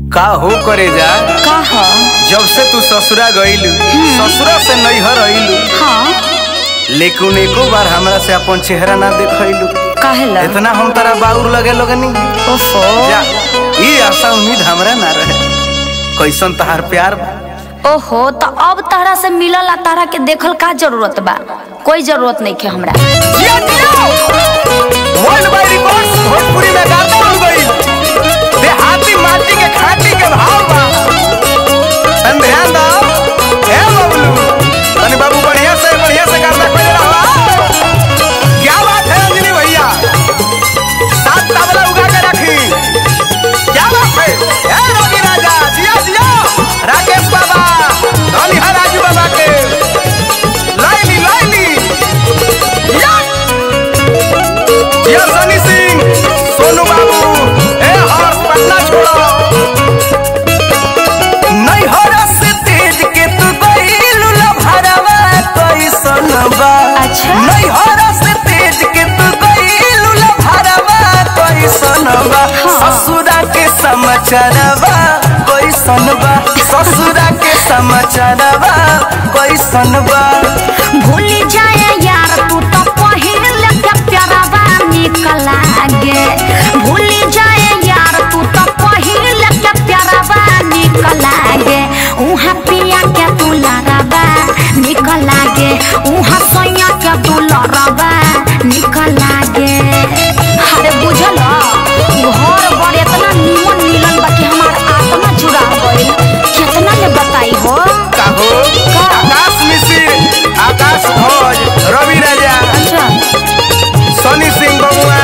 का हो करे जा का ह जब से तू ससुरा गईलू ससुरा से नैहर अइलू हाँ लेकिन एको बार हमरा से अपन चेहरा ना देखैलू काहेला इतना हम तारा बाउर लगे लगनी ओफो जा ये आशा उम्मीद हमरा ना रहे कैसन तहार प्यार बा ओहो तो अब तारा से मिलल आ तारा के देखल का जरूरत बा कोई जरूरत नहीं है हमरा जिया जिया वर्ल्ड वाइड रिकॉर्ड्स भोजपुरी में गाता हो गई देहाती माटी के खाटी के भाव बा तन ध्यान दो ए बबलू तनी बाबू बढ़िया से बढ़िया से गाता खोज रहा क्या बात है अंजलि भैया सात तबला उगा के रखी क्या बात है ए रवि राजा जिया जिया राकेश बाबा धनी है राजू बाबा के लाइली लाइली या या सनी सिंह सोनू बाबू ए हर्ष पटना छोड़ो नहीं हरस तेज के तू गइलू लभरवा कैसन बा अच्छा। नहीं हरस तेज के तू गइलू लभरवा कैसन बा ससुरा के समाचारवा कैसन बा ससुरा के समाचारवा कैसन बा भूल जाए यार तू तो पहले के प्यारवा निकल लागे भूल जाए यार तू तो पहले के प्यारवा निकल लागे उहाँ पिया के तू लड़ावा निकल लागे उहाँ सोया के तू लड़ावा निकल लागे अरे बुझल घर बड़ इतना निमन मिलल बा कि हमार आत्मा जुड़ा गइल कितना ले बताई हो काहो का? आकाश मिश्र आकाश भोज रवि राजा अच्छा सोनी सिंह बबुआ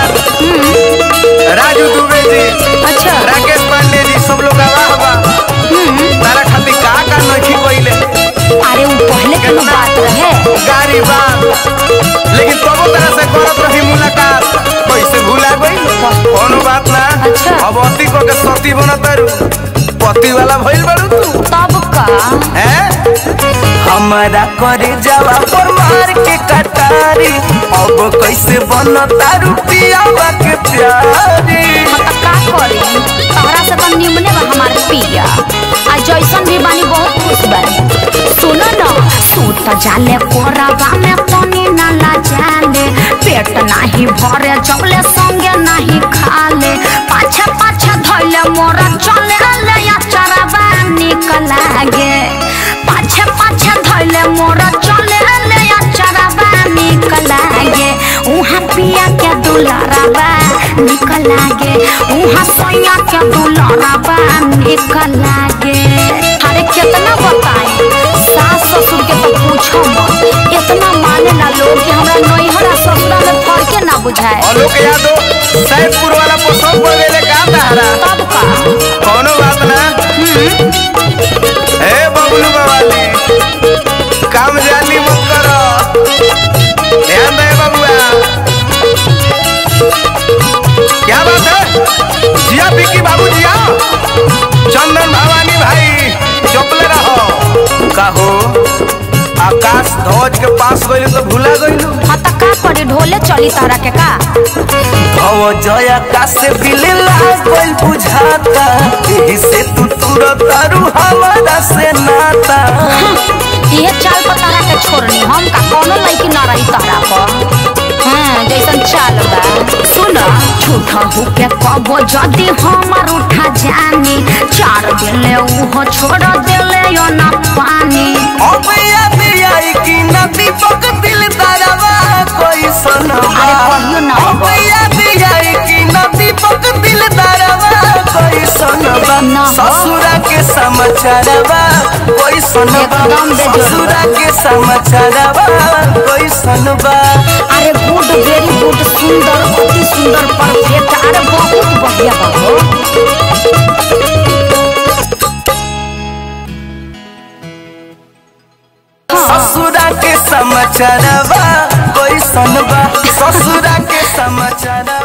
राजू दुबे जी अच्छा राकेश पांडे जी सब लोग आवाह बा तारा खातिर का का नखी कइले अरे वो पहले के ना बात रहे गारी बा लेकिन तबो तरह से करत रही मुलाकात कैसे भूला गई कोनो बात ना अच्छा। अब अति को के सती बनतारू पति वाला भइल बारू तू तब का हैं? हमारा करे जावा पर मार के कटारी अब कैसे बनता रुपियावा के प्यारी हम तो का करी तहरा से तो निमने बा हमार पिया आ जैसन भी बानी बहुत खुश बानी सुनो न सूत जाले कोराबा में पानी ना ला जाले पेट नाही भरे जबले संगे नाही खाले पाछे पाछे धइले मोरा चले ले या चराबा निकल लागे पाछे पाछे धइले मोरा चले ले या चराबा निकल लागे उहाँ पिया के दुलाराबा निकल लागे उहाँ सोया के दुलाराबा निकल लागे अरे कितना बताई सास ससुर के तो पूछो मत इतना माने ना लोग कि हमरा नैहर आ ससुरा में फर्के ना बुझाए आलोक यादव सैदपुर वाला पोसम पड़ गए का तारा तब का कोनो बात ना ए बबलू बाबाली काम जाली मत करो ध्यान दे बबुआ क्या बात है जिया बिक्की बाबू जिया चंदन भवानी भाई चुपले रहो कहो आकाश ध्वज के पास गइल तो भूला गइलू हाँ तो का करी ढोले चली तारा के का भव जया का से बिले लागल बुझाता एही से तू तुरत तारू हमारा से नाता ये चाल पर तारा के छोड़नी हम का कोनो लड़की ना रही तारा पर हाँ जैसन चाल बा सुन झूठा हो के कबो जदी हमार उठा जानी चार दिले उहो छोड़ दिले यो ना पानी अब याद आई कि न दीपक दिल तारावा कोई सनवा अरे कहियो ना अब याद आई कि न दीपक दिल तारावा कोई सनवा ना हो। ससुरा के समाचारवा कोई सनवा एकदम बेजोड़ बा। ससुरा के समाचारवा कोई सनवा अरे गुड वेरी गुड सुंदर अति सुंदर परफेक्ट अरे बहुत बढ़िया बाबू ससुरा के समाचारवा कोई सनवा ससुरा के समाचारवा